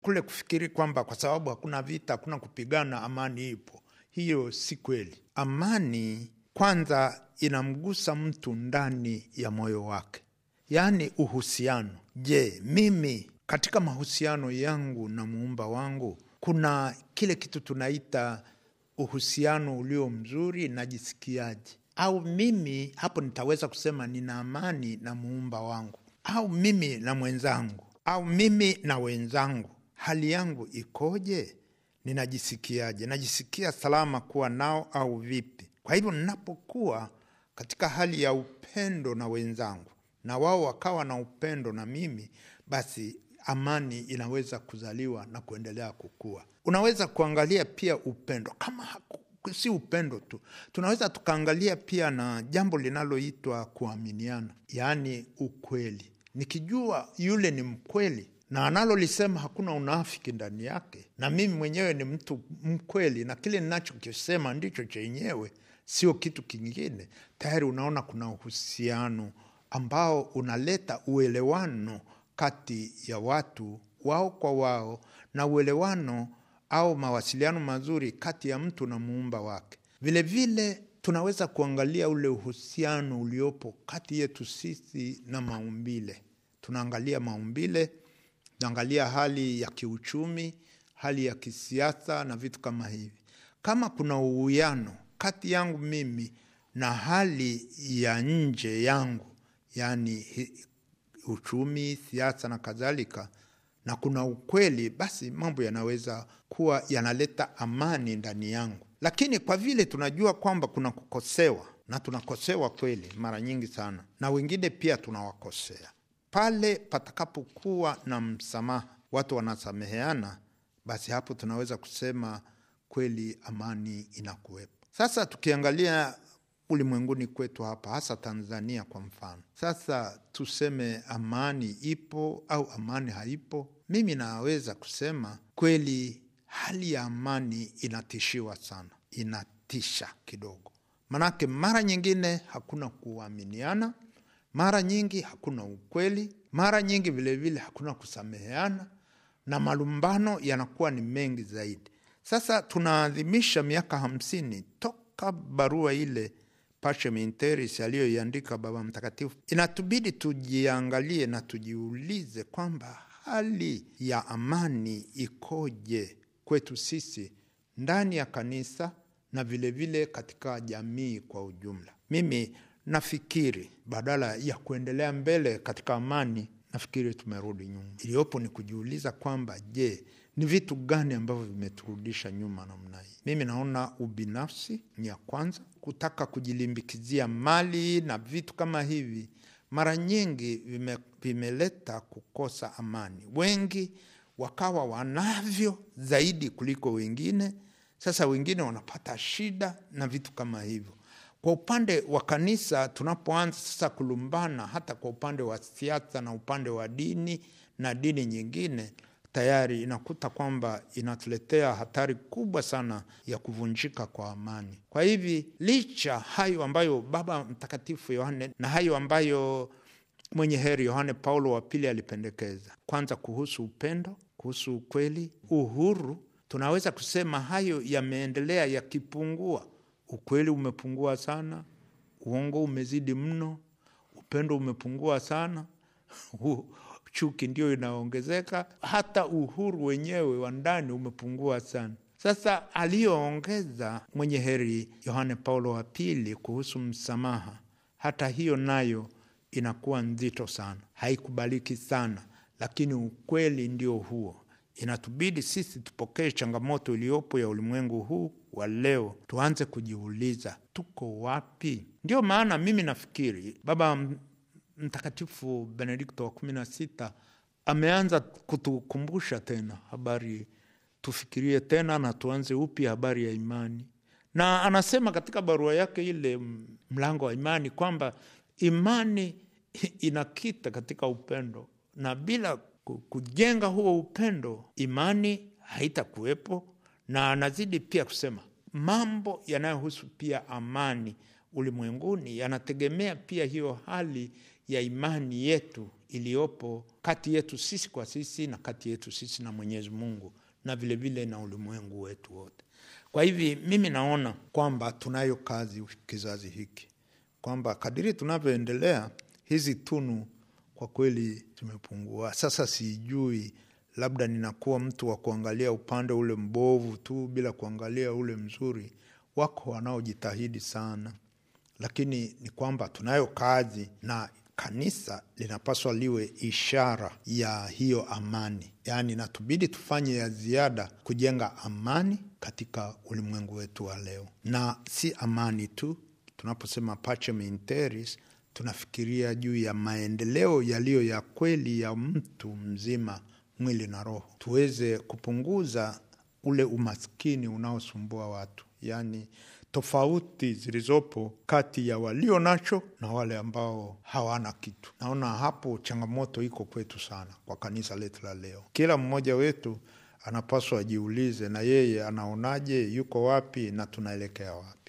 kule kufikiri kwamba kwa sababu hakuna vita, hakuna kupigana, amani ipo. Hiyo si kweli. Amani kwanza inamgusa mtu ndani ya moyo wake, yaani uhusiano. Je, mimi katika mahusiano yangu na muumba wangu kuna kile kitu tunaita uhusiano ulio mzuri, najisikiaje? Au mimi hapo nitaweza kusema nina amani na muumba wangu, au mimi na mwenzangu, au mimi na wenzangu, hali yangu ikoje? Ninajisikiaje? Najisikia salama kuwa nao au vipi? Kwa hivyo ninapokuwa katika hali ya upendo na wenzangu na wao wakawa na upendo na mimi, basi amani inaweza kuzaliwa na kuendelea kukua. Unaweza kuangalia pia upendo kama haku, si upendo tu, tunaweza tukaangalia pia na jambo linaloitwa kuaminiana, yaani ukweli. Nikijua yule ni mkweli na analolisema hakuna unafiki ndani yake, na mimi mwenyewe ni mtu mkweli, na kile ninachokisema ndicho chenyewe, sio kitu kingine, tayari unaona kuna uhusiano ambao unaleta uelewano kati ya watu wao kwa wao na uelewano au mawasiliano mazuri kati ya mtu na muumba wake. Vilevile vile, tunaweza kuangalia ule uhusiano uliopo kati yetu sisi na maumbile. Tunaangalia maumbile, tunaangalia hali ya kiuchumi, hali ya kisiasa na vitu kama hivi. Kama kuna uwiano kati yangu mimi na hali ya nje yangu, yaani uchumi, siasa na kadhalika, na kuna ukweli, basi mambo yanaweza kuwa yanaleta amani ndani yangu. Lakini kwa vile tunajua kwamba kuna kukosewa, na tunakosewa kweli mara nyingi sana, na wengine pia tunawakosea, pale patakapokuwa na msamaha, watu wanasameheana, basi hapo tunaweza kusema kweli amani inakuwepo. Sasa tukiangalia ulimwenguni kwetu hapa, hasa Tanzania kwa mfano, sasa tuseme amani ipo au amani haipo? Mimi naweza kusema kweli, hali ya amani inatishiwa sana, inatisha kidogo, manake mara nyingine hakuna kuaminiana, mara nyingi hakuna ukweli, mara nyingi vilevile vile hakuna kusameheana, na malumbano yanakuwa ni mengi zaidi. Sasa tunaadhimisha miaka hamsini toka barua ile Pacem in Terris aliyoiandika Baba Mtakatifu. Inatubidi tujiangalie na tujiulize kwamba hali ya amani ikoje kwetu sisi ndani ya kanisa na vilevile vile katika jamii kwa ujumla. Mimi nafikiri badala ya kuendelea mbele katika amani, nafikiri tumerudi nyuma. Iliyopo ni kujiuliza kwamba je, ni vitu gani ambavyo vimeturudisha nyuma namna hii? Mimi naona ubinafsi ni ya kwanza, kutaka kujilimbikizia mali na vitu kama hivi, mara nyingi vime, vimeleta kukosa amani. Wengi wakawa wanavyo zaidi kuliko wengine, sasa wengine wanapata shida na vitu kama hivyo. Kwa upande wa kanisa, tunapoanza sasa kulumbana, hata kwa upande wa siasa na upande wa dini na dini nyingine tayari inakuta kwamba inatuletea hatari kubwa sana ya kuvunjika kwa amani. Kwa hivi licha hayo ambayo Baba Mtakatifu Yohane na hayo ambayo mwenye heri Yohane Paulo wa Pili alipendekeza, kwanza kuhusu upendo, kuhusu ukweli, uhuru, tunaweza kusema hayo yameendelea yakipungua. Ukweli umepungua sana, uongo umezidi mno, upendo umepungua sana chuki ndio inaongezeka, hata uhuru wenyewe wa ndani umepungua sana. Sasa aliyoongeza mwenye heri Yohane Paulo wa Pili kuhusu msamaha, hata hiyo nayo inakuwa nzito sana, haikubaliki sana, lakini ukweli ndio huo. Inatubidi sisi tupokee changamoto iliyopo ya ulimwengu huu wa leo, tuanze kujiuliza tuko wapi? Ndio maana mimi nafikiri Baba Mtakatifu Benedikto wa kumi na sita ameanza kutukumbusha tena habari, tufikirie tena na tuanze upya habari ya imani, na anasema katika barua yake ile mlango wa imani kwamba imani inakita katika upendo, na bila kujenga huo upendo imani haitakuwepo. Na anazidi pia kusema mambo yanayohusu pia amani ulimwenguni yanategemea pia hiyo hali ya imani yetu iliyopo kati yetu sisi kwa sisi na kati yetu sisi na Mwenyezi Mungu na vilevile vile na ulimwengu wetu wote. Kwa hivi mimi naona kwamba tunayo kazi kizazi hiki, kwamba kadiri tunavyoendelea hizi tunu kwa kweli zimepungua. Sasa sijui, labda ninakuwa mtu wa kuangalia upande ule mbovu tu bila kuangalia ule mzuri. Wako wanaojitahidi sana, lakini ni kwamba tunayo kazi na kanisa linapaswa liwe ishara ya hiyo amani, yaani natubidi tufanye ya ziada kujenga amani katika ulimwengu wetu wa leo, na si amani tu. Tunaposema pacem in terris, tunafikiria juu ya maendeleo yaliyo ya kweli ya mtu mzima, mwili na roho, tuweze kupunguza ule umaskini unaosumbua watu, yaani tofauti zilizopo kati ya walio nacho na wale ambao hawana kitu. Naona hapo changamoto iko kwetu sana, kwa kanisa letu la leo. Kila mmoja wetu anapaswa ajiulize, na yeye anaonaje, yuko wapi na tunaelekea wapi?